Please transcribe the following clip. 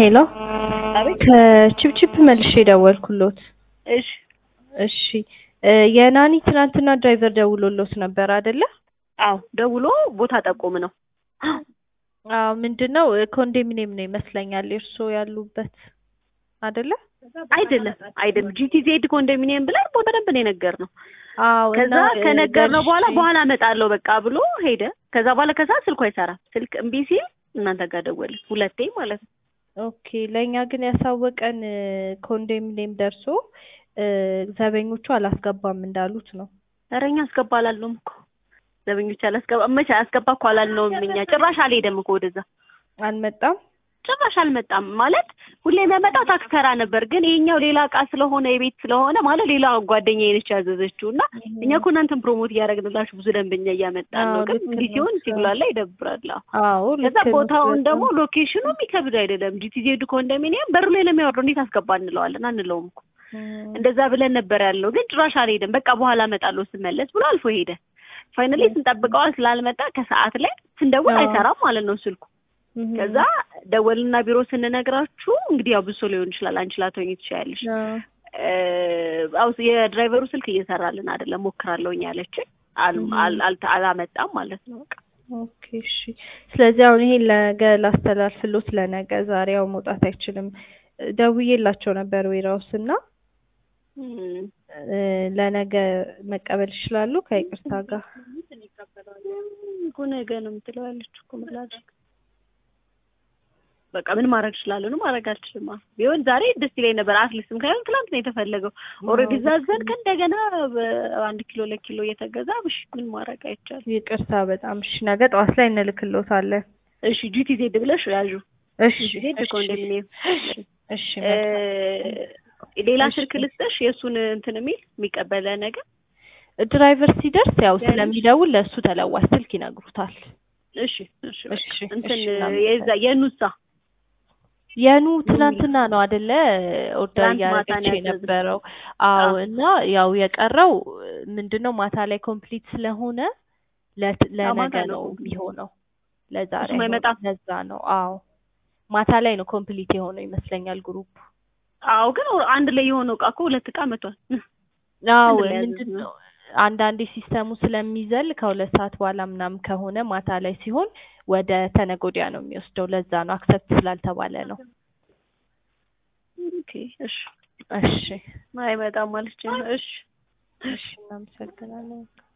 ሄሎ አቤት። ከቺፕቺፕ መልሼ ደወልኩሎት። እሺ እሺ እ የናኒ ትናንትና ድራይቨር ደውሎሎት ነበር አይደለ? አዎ ደውሎ ቦታ ጠቁም ነው። አዎ ምንድነው ኮንዶሚኒየም ነው ይመስለኛል እርስዎ ያሉበት አይደለ? አይደለም አይደለም ጂቲዜድ ኮንዶሚኒየም ብለን ቦታ በደንብ ነው የነገርነው። አዎ ከዛ እና እ ከነገርነው በኋላ ደርሼ- በኋላ እመጣለሁ በቃ ብሎ ሄደ። ከዛ በኋላ ከዛ ስልኩ አይሰራም። ስልክ እምቢ ሲል እናንተ ጋር ደወለ ሁለቴ ማለት ነው። ኦኬ ለእኛ ግን ያሳወቀን እ ኮንዶሚኒየም ደርሶ እ ዘበኞቹ አላስገባም እንዳሉት ነው። ኧረ እኛ አስገባ አላልነውም እኮ ዘበኞች አላስገባ መቼ አስገባ እኮ አላልነውም እኛ ጭራሽ አልሄደም እኮ ወደዛ አልመጣም። ጭራሽ አልመጣም ማለት ሁሌ የሚያመጣው ታክስ ተራ ነበር። ግን ይሄኛው ሌላ እቃ ስለሆነ የቤት ስለሆነ ማለት ሌላ ጓደኛዬ ነች ያዘዘችው እና እኛ እኮ እናንተን ፕሮሞት እያደረግንላችሁ ብዙ ደንበኛ እያመጣን ነው። አዎ፣ ግን ልክ እንዲህ ነው። ሲሆን ሲጉላላ ይደብራል። አዎ። አዎ ከዛ ልክ ነው። ቦታውን ደግሞ በጣም ሎኬሽኑ የሚከብድ አይደለም። ጂቲዜድ ኮንዶሚኒየም በሩ ላይ ለሚያወርደው እንዴት አስገባ እንለዋለን? አንለውም እኮ እም፣ እንደዛ ብለን ነበር ያለው። ግን ጭራሽ አልሄደም። በቃ በኋላ እመጣለሁ ስመለስ ብሎ አልፎ ሄደ። ፋይናሊ ስንጠብቀዋል ስላልመጣ ከሰዓት ላይ ስንደውል አዎ። አይሰራም ማለት ነው ስልኩ። እም፣ ከዛ ደወልና ቢሮ ስንነግራችሁ እንግዲህ ያው ብሶ ሊሆን ይችላል አንቺ ላትሆኚ ትችያለሽ። አዎ። አው የድራይቨሩ ስልክ እየሰራልን አይደለም ሞክራለሁኝ ያለችን አል- እም። አል- አልተ- አላመጣም ማለት ነው። በቃ ኦኬ እሺ። ስለዚህ አሁን ይሄን ለነገ ላስተላልፍሎት ለነገ ዛሬ ያው መውጣት አይችልም። ደውዬላቸው ነበር ዌራውስ እና እም፣ እ ለነገ መቀበል ይችላሉ ከይቅርታ ጋር። እኮ ነገ ነው የምትለው ያለችው እኮ ምን ላድርግ? በቃ ምን ማድረግ እችላለሁ? ነው ማድረግ አልችልም። አዎ ቢሆን ዛሬ ደስ ይለኝ ነበር። አትሊስት ምክንያቱም ትናንት ነው የተፈለገው። ኦልሬዲ ዛዘን ከእንደገና በአንድ ኪሎ ለኪሎ እየተገዛ እሺ ምን ማድረግ አይቻልም። ይቅርታ በጣም እሺ። ነገ ጠዋት ላይ እንልክሎታለን። እሺ ጂቲ ዜድ ብለሽ ያዡ እሺ ዜድ እሺ ኮንዶሚኒየም እሺ እ መልካም። ሌላ እሺ። ስልክ ልስጥሽ የእሱን እንትን የሚል የሚቀበለ ነገር ድራይቨር ሲደርስ ያው ያለሽ? ስለሚደውል ለእሱ ተለዋሽ ስልክ ይነግሩታል። እሺ እሺ በቃ እሺ እንትን እሺ የዛ የኑሳ የኑ ትናንትና ነው አደለ ኦርደር ትናንት ማታ እያደረገች ነው ያዘዝነው። የነበረው። አዎ አዎ። እና ያው የቀረው ምንድነው ማታ ላይ ኮምፕሊት ስለሆነ ለት- አዎ፣ ማታ ለነገ ነው ነው complete። የሚሆነው ለዛሬ እሱም አይሆንም። አይመጣም? ለዛ ነው አዎ ማታ ላይ ነው ኮምፕሊት የሆነው ይመስለኛል ግሩፕ አዎ ግን አንድ ላይ የሆነው እቃ እኮ ሁለት እቃ መቷል። አዎ አንድ ላይ ያዘዝነው። ምንድነው አንዳንዴ ሲስተሙ ስለሚዘል ከሁለት ሰዓት በኋላ ምናምን ከሆነ ማታ ላይ ሲሆን ወደ ተነገ ወዲያ ነው የሚወስደው። ለዛ ነው አክሰፕት ስላልተባለ ነው። ኦኬ እሺ እሺ አይመጣም ማለት ነው። እሺ እሺ እናመሰግናለን።